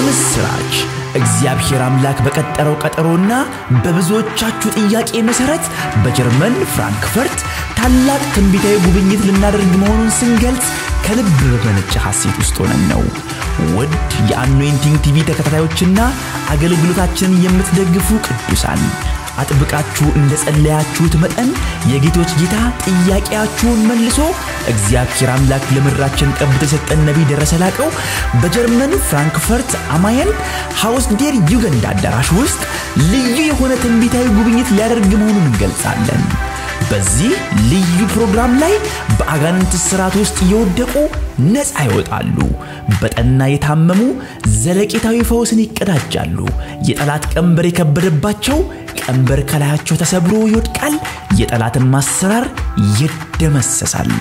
የምስራች! እግዚአብሔር አምላክ በቀጠረው ቀጠሮና በብዙዎቻችሁ ጥያቄ መሰረት በጀርመን ፍራንክፈርት ታላቅ ትንቢታዊ ጉብኝት ልናደርግ መሆኑን ስንገልጽ ከልብ በመነጨ ሐሴት ውስጥ ሆነን ነው። ውድ የአኖይንቲንግ ቲቪ ተከታታዮችና አገልግሎታችንን የምትደግፉ ቅዱሳን አጥብቃችሁ እንደ ጸለያችሁት መጠን የጌቶች ጌታ ጥያቄያችሁን መልሶ እግዚአብሔር አምላክ ለምድራችን ቀብቶ የሰጠን ነቢይ ደረሰ ላቀው በጀርመን ፍራንክፈርት አማየን ሃውስ ዴር ዩገንድ አዳራሽ ውስጥ ልዩ የሆነ ትንቢታዊ ጉብኝት ሊያደርግ መሆኑን እንገልጻለን። በዚህ ልዩ ፕሮግራም ላይ በአጋንንት ስርዓት ውስጥ የወደቁ ነፃ ይወጣሉ። በጠና የታመሙ ዘለቄታዊ ፈውስን ይቀዳጃሉ። የጠላት ቀንበር የከበደባቸው ቀንበር ከላያቸው ተሰብሮ ይወድቃል። የጠላትን ማሰራር ይደመሰሳል።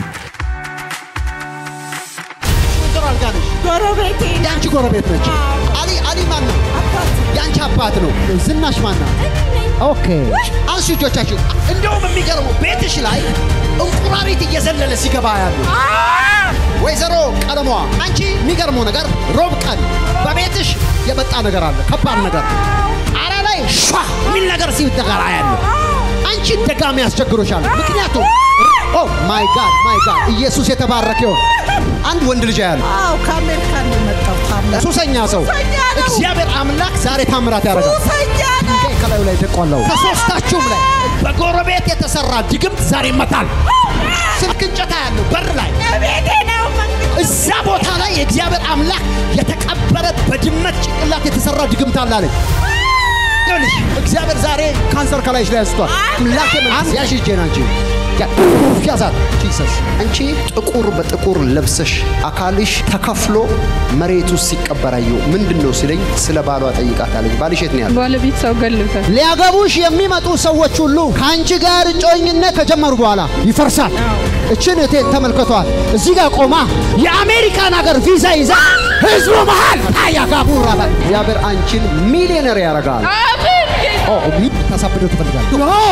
እንትን አልጋ ነች። ጎረቤቴ የአንቺ ጎረቤት ነች። አሊ አሊ ማን ነው? አባት የአንቺ አባት ነው። ዝናሽ ማን ነው? ኦኬ አንሱ እጆቻችሁ። እንደውም የሚገርመው ቤትሽ ላይ እንቁራሪት እየዘለለ ሲገባ ያሉ ወይዘሮ ቀለሟ፣ አንቺ የሚገርመው ነገር ሮብ ቀን በቤትሽ የመጣ ነገር አለ፣ ከባድ ነገር አረ ላይ ሿ የሚል ነገር ሲደጋራ ያለ አንቺ ደጋሚ ያስቸግሮሻል። ምክንያቱም ኦ ማይ ጋድ ማይ ጋድ ኢየሱስ የተባረከ ይሁን። አንድ ወንድ ልጅ ያለ አዎ ከአሜሪካን ነው የመጣው ታምራት ሱሰኛ ሰው ሱሰኛ ነው። እግዚአብሔር አምላክ ዛሬ ታምራት ያደርጋል። ሱሰኛ ነው ድንጋይ ከላዩ ላይ ደቋለው። ከሶስታችሁም ላይ በጎረቤት የተሰራ ድግምት ዛሬ ይመታል። ስልክ እንጨታ ያለው በር ላይ ቤቴ ነው መንግስት እዛ ቦታ ላይ የእግዚአብሔር አምላክ የተቀበረ በድመት ጭንቅላት የተሰራ ድግምት አለ አለኝ። ይኸውልሽ እግዚአብሔር ዛሬ ካንሰር ከላይሽ ላይ አንስቷል። አምላክ መንፈስ ያሽ እጄን አንቺ ያዛት ጂሰስ አንቺ ጥቁር በጥቁር ለብሰሽ አካልሽ ተከፍሎ መሬት ውስጥ ሲቀበር አየሁ። ምንድን ነው ሲለኝ ስለ ባሏ ጠይቃት አለኝ። ባልሽ የት ነው ያለው? ባለቤት ሰው ገሎታል። ሊያገቡሽ የሚመጡ ሰዎች ሁሉ ከአንቺ ጋር እጮኝነት ከጀመሩ በኋላ ይፈርሳል። እችን እቴን ተመልከቷል። እዚህ ጋር ቆማ የአሜሪካን ሀገር ቪዛ ይዛ ህዝቡ መሃል ታያጋቡ ራባል እግዚአብሔር አንቺን ሚሊዮነር ያደርጋል። አሜን ጌታ ኦ ሚ ታሳብደው ትፈልጋል።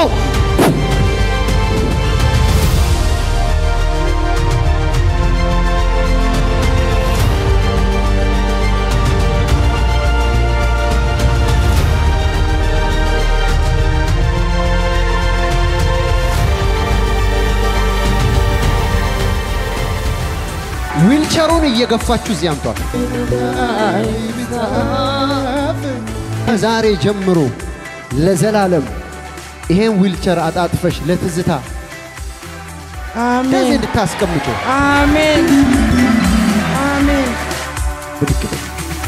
ዊልቸሩን እየገፋችሁ እዚህ አምጧል። ዛሬ ጀምሮ ለዘላለም ይሄን ዊልቸር አጣጥፈሽ ለትዝታ ከዚህ አሜን እንድታስቀምጡ አሜን አሜን ብድግ በይ።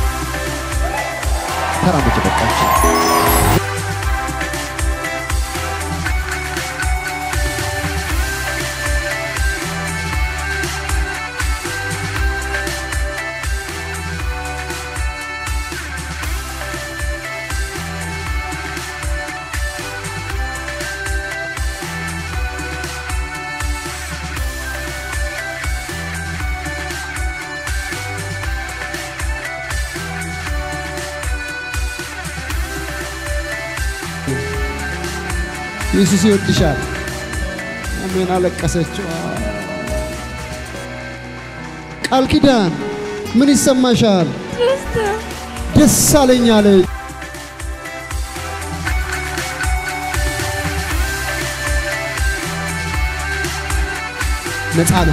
ተራመጅ በቃች። ኢየሱስ ይወድሻል። አሜን። አለቀሰችው። ቃል ኪዳን ምን ይሰማሻል? ደስ አለኝ አለ። ነፃ ነው።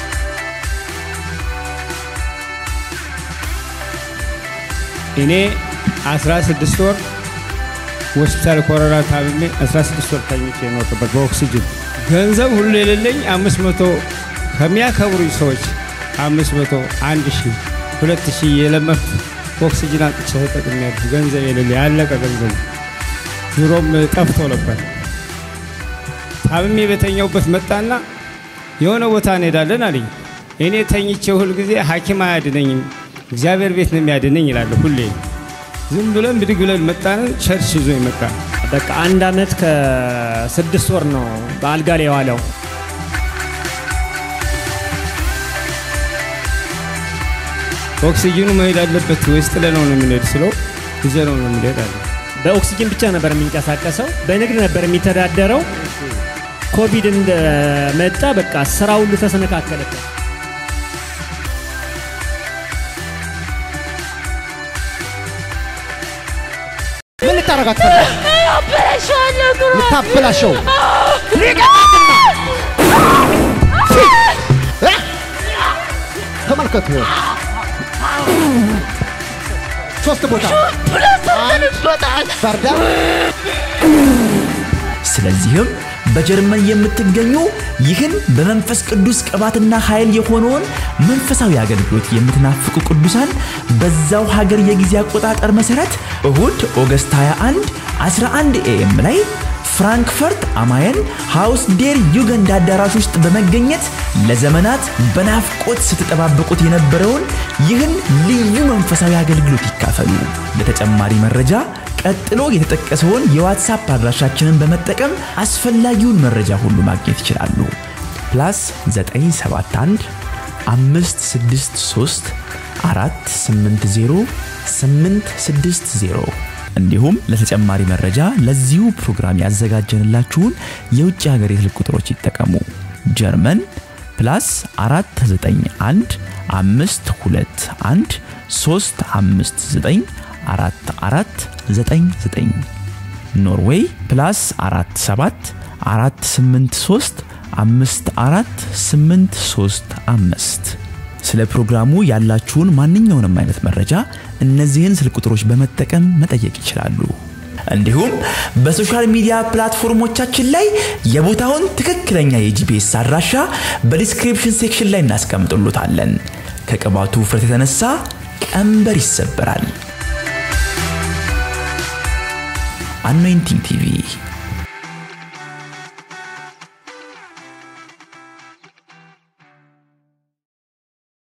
እኔ 16 ወር ሆስፒታል ኮሮና ታምሜ 16 ወር ተኝቼ የኖርኩበት በኦክሲጅን ገንዘብ ሁሉ የሌለኝ 500 ከሚያከብሩኝ ሰዎች 500 አንድ ሺህ ሁለት ሺህ የለመድኩ ኦክሲጅን አጥቼ ተጠቅሜያለሁ። ገንዘብ የሌለ ያለቀ ገንዘብ ድሮም ጠፍቶ ነበር። ታምሜ በተኛውበት መጣና የሆነ ቦታ እንሄዳለን አለኝ። እኔ ተኝቼ ሁል ጊዜ ሐኪም አያድነኝም እግዚአብሔር ቤት ነው የሚያድነኝ ይላለሁ ሁሌ። ዝም ብለን ብድግ ብለን መጣን። ቸርች ይዞ ይመጣ በቃ አንድ አመት ከስድስት ወር ነው በአልጋ ላይ የዋለው። ኦክሲጅኑ መሄድ አለበት ወይስ ጥለነው ነው የምንሄድ ስለው ይዘነው ነው የምንሄድ አለ። በኦክሲጅን ብቻ ነበር የሚንቀሳቀሰው። በንግድ ነበር የሚተዳደረው። ኮቪድ እንደመጣ በቃ ስራ ሁሉ ተሰነካከለበት። ልታረጋት ፈልጋለህ? አበላሸዋለሁ ኑሮ ልታበላሸው ሊቀጣትና እ? ተመልከቱ ሶስት ቦታ ብሎሰርተንበታል በርዳ ስለዚህም በጀርመን የምትገኙ ይህን በመንፈስ ቅዱስ ቅባትና ኃይል የሆነውን መንፈሳዊ አገልግሎት የምትናፍቁ ቅዱሳን በዛው ሀገር የጊዜ አቆጣጠር መሠረት እሁድ ኦገስት 21 11 ኤኤም ላይ ፍራንክፈርት አማየን ሃውስ ዴር ዩገንድ አዳራሽ ውስጥ በመገኘት ለዘመናት በናፍቆት ስትጠባበቁት የነበረውን ይህን ልዩ መንፈሳዊ አገልግሎት ይካፈሉ። ለተጨማሪ መረጃ ቀጥሎ የተጠቀሰውን የዋትሳፕ አድራሻችንን በመጠቀም አስፈላጊውን መረጃ ሁሉ ማግኘት ይችላሉ። ፕላስ 971 563 480 860 እንዲሁም ለተጨማሪ መረጃ ለዚሁ ፕሮግራም ያዘጋጀንላችሁን የውጭ ሀገር የስልክ ቁጥሮች ይጠቀሙ። ጀርመን ፕላስ 491 521 359 4499 ኖርዌይ ፕላስ 47 483 54835 ስለ ፕሮግራሙ ያላችሁን ማንኛውንም አይነት መረጃ እነዚህን ስልክ ቁጥሮች በመጠቀም መጠየቅ ይችላሉ። እንዲሁም በሶሻል ሚዲያ ፕላትፎርሞቻችን ላይ የቦታውን ትክክለኛ የጂፒኤስ አድራሻ በዲስክሪፕሽን ሴክሽን ላይ እናስቀምጥሎታለን። ከቅባቱ ውፍረት የተነሳ ቀንበር ይሰበራል። አኖይንቲንግ ቲቪ